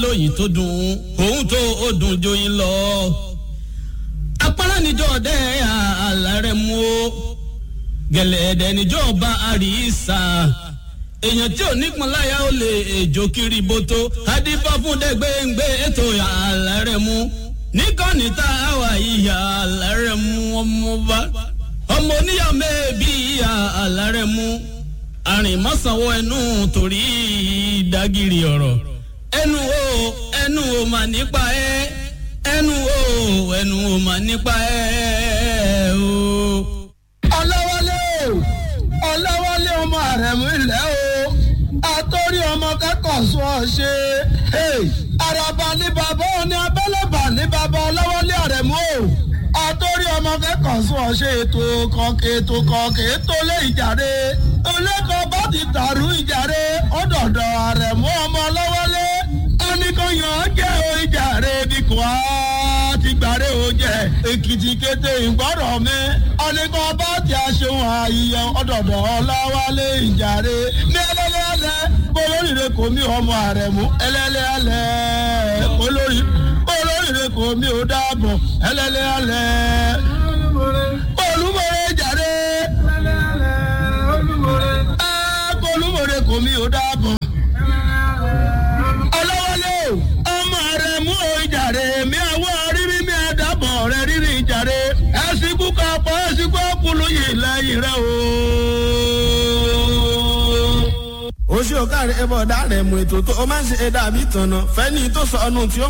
lóyìn tó dùn òun tó ó dùn joyin lọ. apárá níjọ́ ọdẹ àlàrẹ̀ mú o gẹ̀lẹ́dẹ̀ níjọ́ ọba àríṣà èèyàn tí ò nípọn láyà ó lè èjò kiri boto adífá fún dẹgbẹǹgbẹ ètò àlàrẹ̀ mú níkànnì tá a wà ìyá àlàrẹ̀ mú ọmọba ọmọ oníyà mẹ́ẹ̀bí ìyá àlàrẹ̀ mú àrìnmọ́sánwó ẹnu torí ìdágìrì ọ̀rọ̀ ẹnu o ẹnu o mà nípa ẹ ẹnu o ẹnu o mà nípa ẹ o. ọlọ́wọ́lé o ọlọ́wọ́lé ọmọ àrẹ̀mú ilẹ̀ o àtọ́rí ọmọ kẹ́kọ̀ọ́ sọ ọ ṣe àràbà ní bàbá òní abẹ́lẹ́bà ní bàbá ọlọ́wọ́lé àrẹ̀mú o àtọ́rí ọmọ kẹ́kọ̀ọ́ sọ ọ ṣe ètò kọ̀ọ̀kẹ́ ètò kọ̀ọ̀kẹ́ ètò lé ìjàre olẹ́kọ̀ọ́ bá ti dàrú ìjàre ọ̀dọ̀dọ̀ àrẹ̀mú ọmọ ọlọ́wọ́lé ẹnìkan yàn án jẹ́ o ìjàre bí kò á ti gbàre o jẹ́ èkìtì kété ìgbọ́rọ̀ mi ọ̀nìkan bá ti aṣeun àyíyàn ọ̀dọ̀dọ̀ ọláwálé ìjàre ní ẹlẹ́lẹ́lẹ́ olóríire kò mí ọmọ àrẹ̀mú ẹlẹ́lẹ́lẹ́ olórí olóríire kò mí ò dáàbọ̀ ẹlẹ́lẹ́lẹ́ olúmọ̀rẹ́ ìjàre olúmọ̀rẹ́ kò mí ò dáàbọ̀ ọlọ́wọ́lé ọmọ rẹ̀ mú o ìjàre mi àwọ̀ rírí mi àdàbọ̀ rẹ̀ rírí ìjàre ẹ̀sìnkú kapọ̀ ẹ̀sìnkú ọkùnrin yìí lẹ́yìn rẹ̀ o. oṣù ọ̀gá rẹ̀ ẹ̀bọ̀ ọ̀dà rẹ̀ mú ètò tó o máa ń ṣe ẹ̀dá àbí tọ̀nà fẹ́ni tó sọ ọ́nù tí ó